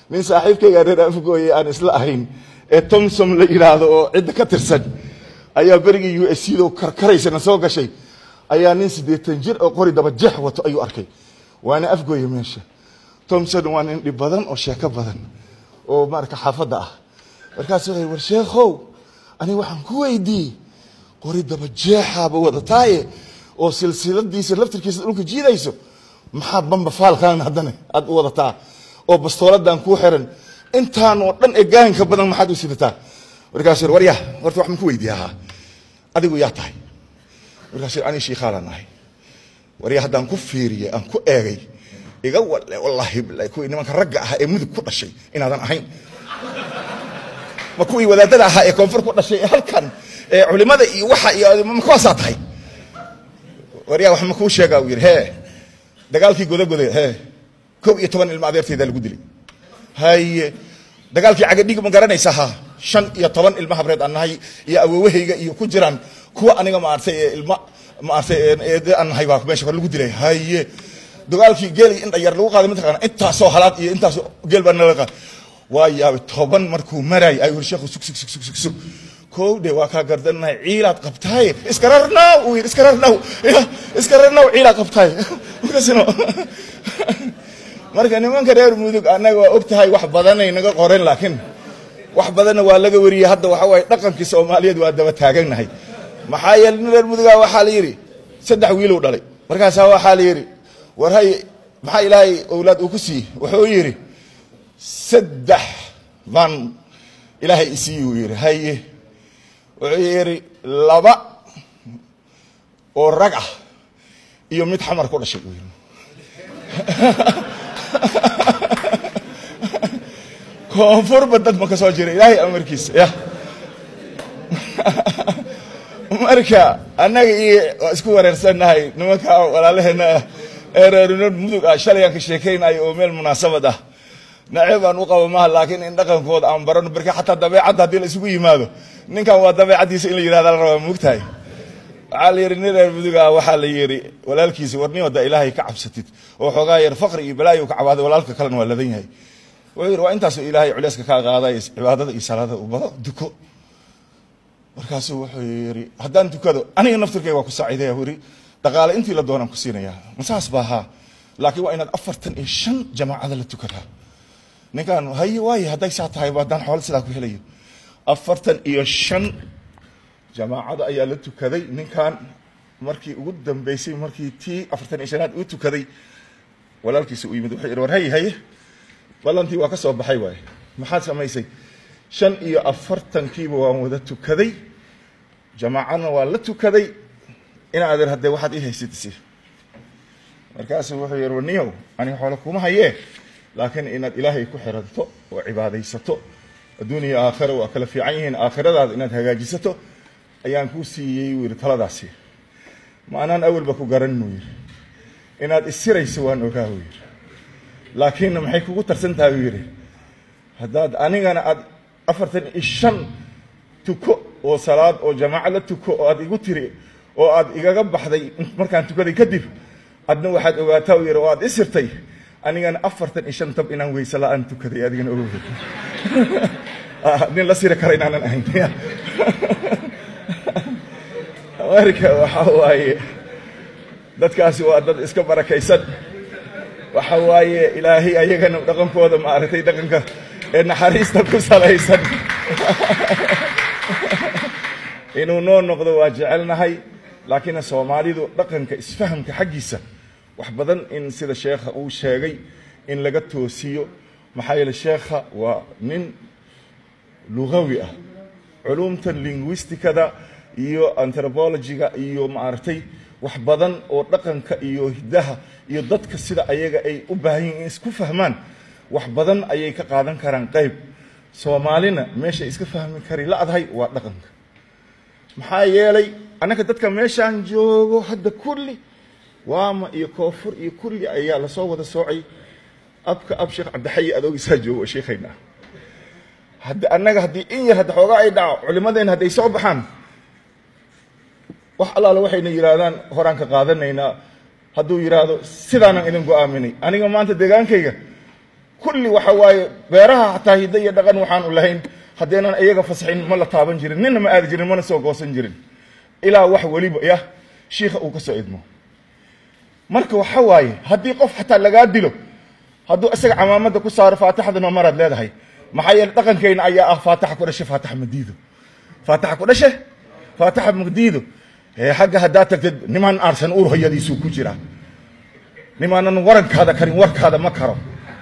nin saaxiibkayga reer afgooye aan isla ahayn ee tomsom la yidhaahdo oo cidda ka tirsan ayaa berigii u s do karkaraysana soo gashay ayaa nin siddeetan jir oo qori daba jeex wato ayuu arkay waana afgooye meesha tomson waa nin dhib badan oo sheeko badan oo marka xaafadda ah markaasu wuxuu war sheekhow aniga waxaan ku weydiiyey qori daba jeexaaba wadataaye oo silsiladiisa laftirkiisa dhulka jiidayso maxaad bamba faalkan haddana aad u wadataa oo bastooladan kuu xiran intaan oo dhan ee gaanka badan maxaad u sidataa markaasuu yidhi warya horta wax ma ku weydiiyahaa adigu yaa tahay markaasuu yidhi anii shiikhaalaan ahay warya haddaan ku fiiriyey aan ku eegay iga walle wallaahi bilahi kuwii nimanka ragga ahaa ee mudug ku dhashay inaadan ahayn ma kuwii wadaadada ahaa ee koonfur ku dhashay ee halkan ee culimada iyo waxa iyo ma kuwaasaa tahay waryaa wax ma kuu sheegaa uu yidhi hee dagaalkii godagoda hee kow iyo toban ilmo adeertaydaa lagu dilay haye dagaalkii cagadhig ma garanaysa ha shan iyo toban ilmo habreed aan nahay iyo awoowahayga iyo ku jiraan kuwa aniga maartay ee ilma maartay ee aan nahay baa meesha kor lagu dilay haye dagaalkii geel iyo indhayar lagu qaaday mataqaana intaasoo halaad iyo intaasoo geel baa nala qaaday waa yaabay toban markuu maraayay ayuu yidhi sheekhu sug sug sug sug sug sug kow de waa kaa gardanahay ciilaad qabtaaye iskararnaw uu yidhi iskararnaw iskararnaw ciilaad qabtaaye markaasino marka nimanka reer mudug annaga waa og tahay wax badanay naga qoren laakiin wax badanna waa laga wariyey hadda waxa waaye dhaqankii soomaaliyeed waa daba taaganahay maxaa yeele nin reer muduga waxaa la yidhi saddex wiilow dhalay markaasaa waxaa la yidhi war hay maxaa ilaahay owlaad uu ku siiyey wuxuu yidhi saddex baan ilaahay isiiyi uu yidhi haye wuxuu yidhi laba oo rag ah iyo mid xamar ku dhashay uu yidhi koonfurba dad ma ka soo jira ilaahay amarkiisa ya marka annaga iyo waa isku wareersannahay nimanka walaalaheena ah ee reerinood mudug ah shalay aan ka sheekaynayo oo meel munaasabad ah naceeb aan u qabo maha laakiin in dhaqankooda aan barano marka xataa dabeecadda haddii la isugu yimaado ninkan waa dabeecaddiisa in la yidhahda la rabaa moogtahay waxaa la yidhi nin reer mudug ah waxaa la yidhi walaalkiisi warnin wadda ilaahay ka cabsatid oo xoogaa yar faqri iyo balaayo ka cabaaday walaalka kalena waa ladan yahay wuxuu yidhi waa intaasoo ilaahay culeyska kaa qaaday cibaadada iyo salaada u bado duko markaasuu wuxuu yidhi haddaan dukado aniga naftirkayga waa ku saaciidaya yidhi dhaqaale intii la doonaan ku siinayaa masaas baa haa laakiin waa inaad afartan iyo shan jamaacada la tukadaa ninkaan haye waaye hadday saa tahay haddaan xoolo sidaa ku helayo afartan iyo shan jamaacada ayaa la tukaday ninkan markii ugu dambeysay markii tii afartan iyo shanaad uu tukaday walaalkiisa u yimid wuxuu yidhi war haye haye ballantii waa ka soo baxay waaye maxaad samaysay shan iyo afartankiiba waan wada tukaday jamaacadna waan la tukaday in adeer haddee waxaad ii haysid isi markaasuu wuxuu yidhi warniyow aniga xoolo kuma hayee laakiin inaad ilaahay ku xiranto oo cibaadaysato adduun iyo aakhira waa kala fiican yihiin aakhiradaada inaad hagaajisato ayaan kuu siiyey wuu yidhi taladaasi ma anaan awalba ku garanin uu yidhi inaad isirayso waan ogaa uu yidhi laakiinna maxay kugu tarsan tahay uu yidhi haddaad anigana aad afartan iyo shan tuko oo salaad oo jamaaco la tuko oo aad igu tiri oo aad igaga baxday markaan tukaday kadib adna waxaad ogaataa uu yidhi oo aad isirtay anigana afartan iyo shan tab inaan weyse la-aan tukaday adigana ogow nin la siri kara inaanan ahayn marka waxa waaye dadkaasi waa dad iska barakaysan waxa waaye ilaahay ayagana dhaqankooda maaragtay dhaqanka ee naxariista ku salaysan inuu noo noqdo waa jecelnahay laakiin soomaalidu dhaqanka isfahamka xaggiisa wax badan in sida sheekha uu sheegay in laga toosiyo maxaa yeele sheekha waa nin lugawi ah culumtan linguisticada iyo anthropologiga iyo maaragtay wax badan oo dhaqanka iyo hiddaha iyo dadka sida ayaga ay u baahan yihin in isku fahmaan wax badan ayay ka qaadan karaan qayb soomaalina meeshay iska fahmi kari la-dahay waa dhaqanka maxaa yeelay annaga dadka meeshaan joogo hadda kulli waama iyo koonfur iyo kulli ayaa lasoo wada soocay abka ab sheekh cabdixayi adoogisaa joogo sheekhayna hadda annaga haddii in yar hadda xoogaa ay dhaco culimadeenna hadday soo baxaan wax allaale waxayna yidhaahdaan horaan ka qaadanaynaa hadduu yidhaahdo sidaanan idin go-aaminay aniga maanta deegaankayga kulli waxa waaye beeraha xataa hiddo iyo dhaqan waxaanu lahayn haddaynan iyaga fasaxin ma la taaban jirin ninna ma aadi jirin mana soo goosan jirin ilaa wax weliba yah shiikha uu ka soo idmo marka waxa waaye haddii qof xataa lagaa dilo hadduu isaga camaamada ku saaro faatixadana maraad leedahay maxaa yeele dhaqankeyna ayaa ah faatixa ku dhashe faatixa madiido faatixa ku dhashe faatixa madiido xagga haddaad tagtid nimaan aarsan uur hoyadiisuu ku jiraa nimaanan warankaada karin warkaada ma karo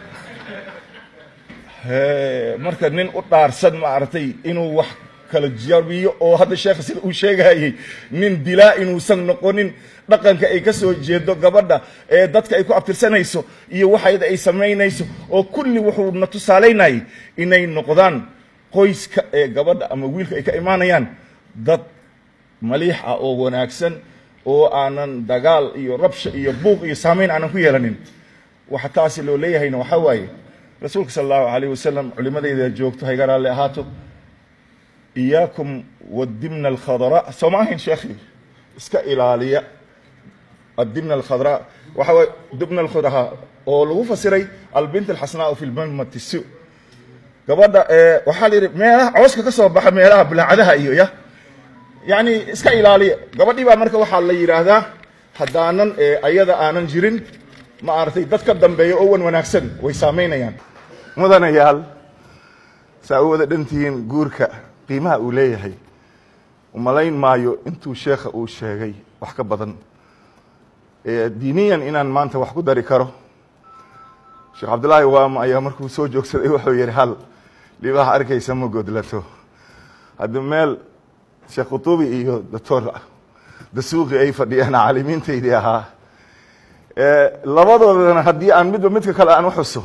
marka nin u dhaarsan maaragtay inuu wax kala jabiyo oo hadda sheekha sida uu sheegayey nin dilaa inuusan noqonin dhaqanka ay ka soo jeedo gabadha ee dadka ay ku abtirsanayso iyo waxayda ay samaynayso oo kulli wuxuu na tusaalaynayay inay noqdaan qoyska ee gabadha ama wiilka ay ka imaanayaan dad maliix ah oo wanaagsan oo aanan dagaal iyo rabsha iyo buuq iyo saamayn aanan ku yeelanin waxa taasi loo leeyahayna waxaa waaye rasuulka sala allahu alayh wasalam culimadayda joogto hayga raalli ahaato iyaakum wadimna alkhadra soo ma ahayn sheekhi iska ilaaliya adimna alkhadra waxa waye dibna alkhadra oo lagu fasiray albint alxasnaau fi lmamati su gabadha waxaa la yidhi meelaha cooska ka soo baxa meelaha bulaacadaha iyo ya yani iska ilaaliya gabadhii baa marka waxaa la yidhaahdaa haddaanan ayada aanan jirin ma aragtay dad ka dambeeya oo wan wanaagsan way saamaynayaan mudanayaal saa u wada dhantihiin guurka qiimaha uu leeyahay umalayn maayo intuu sheekha uu sheegay wax ka badan diiniyan inaan maanta wax ku dari karo sheekh cabdullaahi waama ayaa markuu soo joogsaday wuxuu yihi hal libaha arkaysa ma godlato haddi meel sheekh khutuubi iyo doctor dasuuqi ay fadhiyaan caalimiintaydii ahaa labadoodana haddii aan midba midka kale aan uxuso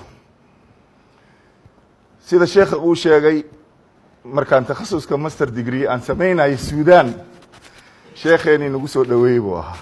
sida sheekha uu sheegay markaan takhasuska master degree aan samaynayay suudan sheekheenii nagu soo dhaweeyey buu ahaa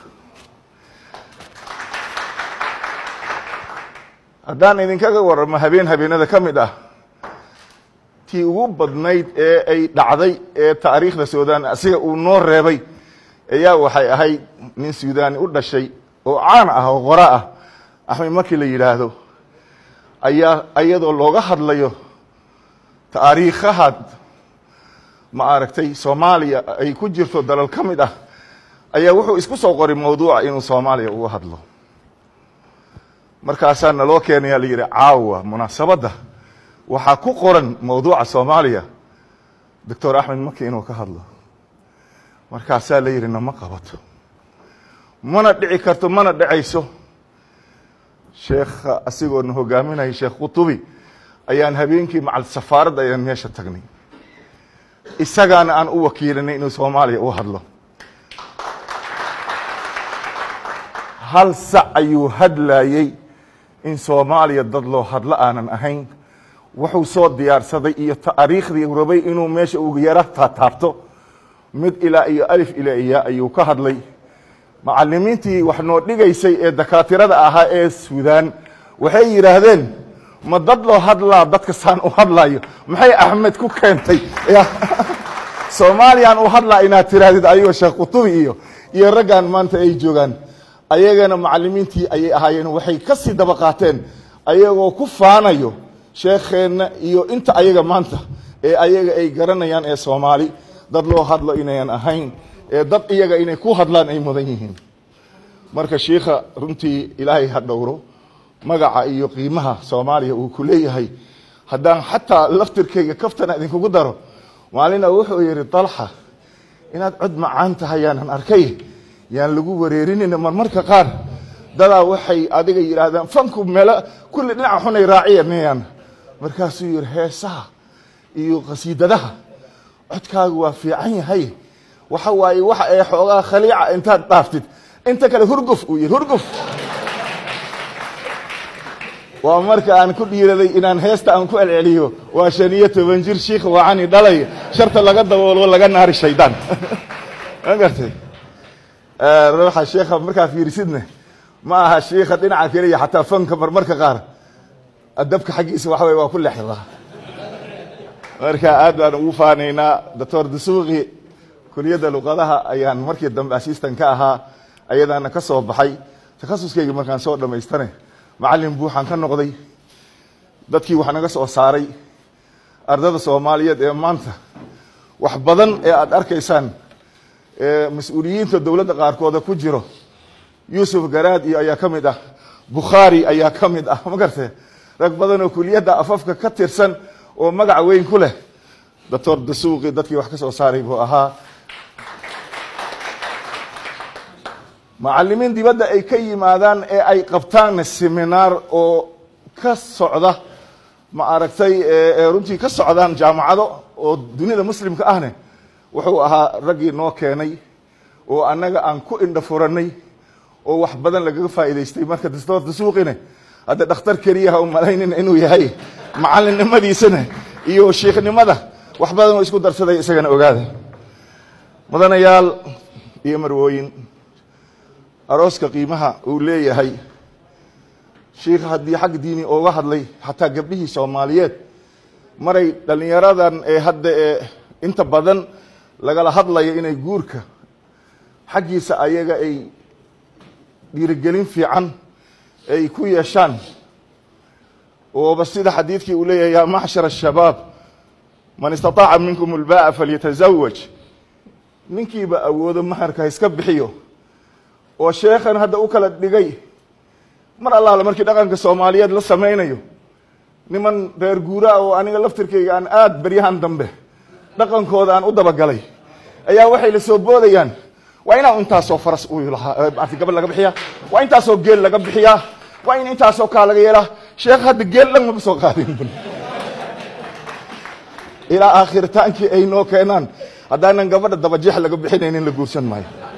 haddaan idinkaga waramo habeen habeenada ka mid ah tii ugu badnayd ee ay dhacday ee taariikhda suudan asiga uu noo reebay ayaa waxay ahayd nin suudani u dhashay oo caan ah oo qora ah axmed markii la yidhaahdo ayaa iyadoo looga hadlayo taariikhaha ma aragtay soomaaliya ay ku jirto dalal ka mid ah ayaa wuxuu isku soo qoray mawduuca inuu soomaaliya uga hadlo markaasaa naloo keenayaa la yidhi caawa munaasabadda waxaa ku qoran mawduuca soomaaliya doctor axmed maki inuu ka hadlo markaasaa la yidhi nama qabato mana dhici karto mana dhacayso sheekha asigoona hogaaminaya sheekh khutubi ayaan habeenkii macal safaaradda ayaan meesha tagnay isagaana aan u wakiilinay inuu soomaaliya u hadlo hal sac ayuu hadlayey in soomaaliya dad loo hadlo aanan ahayn wuxuu soo diyaarsaday iyo taariikhdii rabay inuu meesha ugu yara taataabto mid ilaa iyo alif ilaa iya ayuu ka hadlay macalimiintii wax noo dhigaysay ee dakaatirada ahaa ee suudaan waxay yidhaahdeen ma dad loo hadlaa dadka saan u hadlayo maxay axmed ku keentay soomaaliyaan u hadlaa inaad tiraahdid ayagoo sheekh kutubi iyo iyo raggan maanta ay joogaan ayagana macalimiintii ayay ahaayeen waxay ka sii daba qaateen ayagoo ku faanayo sheekheenna iyo inta ayaga maanta ee ayaga ay garanayaan ee soomaali dad loo hadlo inayan ahayn ee dad iyaga inay ku hadlaan ay mudan yihiin marka shiikha runtii ilaahay ha dhowro magaca iyo qiimaha soomaaliya uu ku leeyahay haddaan xataa laftirkayga kaftana idinkugu daro maalina wuxuu yihi dalxa inaad cod macaan tahay yaanan arkay yaan lagu wareerinina marmarka qaar dadaa waxay adiga yidhaahdaan fanku meelo kulli dhinaca xunay raaciyanayaan markaasuu yihi heesaha iyo qasiidadaha codkaagu waa fiican yahay waxa waaye waxa ee xoogaa khaliica intaad dhaaftid inta kale hurguf uu yihi hurguf waa marka aan ku dhiiraday inaan heesta aan ku celceliyo waa shan iyo toban jir shiikh wacani dhalay sharta laga daboolo laga naari shaydaan ma gartay ruuxa sheekha markaa fiirisidne ma aha shiikha dhinaca keliya xataa fanka marmarka qaar adabka xaggiisa waxa wey waa ku lexdaa marka aad baan ugu faanaynaa doctor dasuuqi kuliyadda luqadaha ayaan markii dambe assistan ka ahaa ayadaana ka soo baxay takhasuskeyga markaan soo dhamaystane macalin buuxaan ka noqday dadkii wax naga soo saaray ardada soomaaliyeed ee maanta wax badan ee aada arkaysaan mas-uuliyiinta dowladda qaarkooda ku jiro yuusuf garaad iyo ayaa ka mid ah bukhaari ayaa ka mid ah ma garte rag badan oo kuliyadda afafka ka tirsan oo magac weyn ku leh doctor dasuuqi dadkii wax ka soo saaray buu ahaa macalimiin dibadda ay ka yimaadaan ee ay qabtaan seminaar oo ka socda ma aragtay runtii ka socdaan jaamacado oo dunida muslimka ahne wuxuu ahaa raggii noo keenay oo annaga aan ku indha furanay oo wax badan lagaga faa'idaystay marka doctor dasuuqine hadda dhakhtar keliyaha u malaynina inuu yahay macalinimadiisana iyo shiikhnimada wax badan oo isku darsaday isagana ogaada mudanayaal iyo marwooyin arooska qiimaha uu leeyahay shiikh haddii xag diini ooga hadlay xataa gabdhihii soomaaliyeed maray dhallinyaradan ee hadda ee inta badan lagala hadlayo inay guurka xaggiisa ayaga ay dhiirigelin fiican ay ku yeeshaan ooba sida xadiidkii uu leeyahay yaa macshar ashabaab man istataaca minkum ulba'a falyatazawaj ninkiiba awoodo maharka iska bixiyo oo sheekhan hadda u kala dhigay mar allaala markii dhaqanka soomaaliyeed la samaynayo niman reer guuraa oo aniga laftirkayga aan aada beryahan dambe dhaqankooda aan u dabagalay ayaa waxay la soo boodayaan waa inaa intaasoo faras u lahaa gabadh laga bixiyaa waa intaasoo geel laga bixiyaa waa in intaasoo kaa laga yeelaa sheekh hadda geel dhan maba soo qaadin ilaa aakhirtaankii ay noo keenaan haddaanan gabadha dabajeex laga bixinaynin la guursan maayo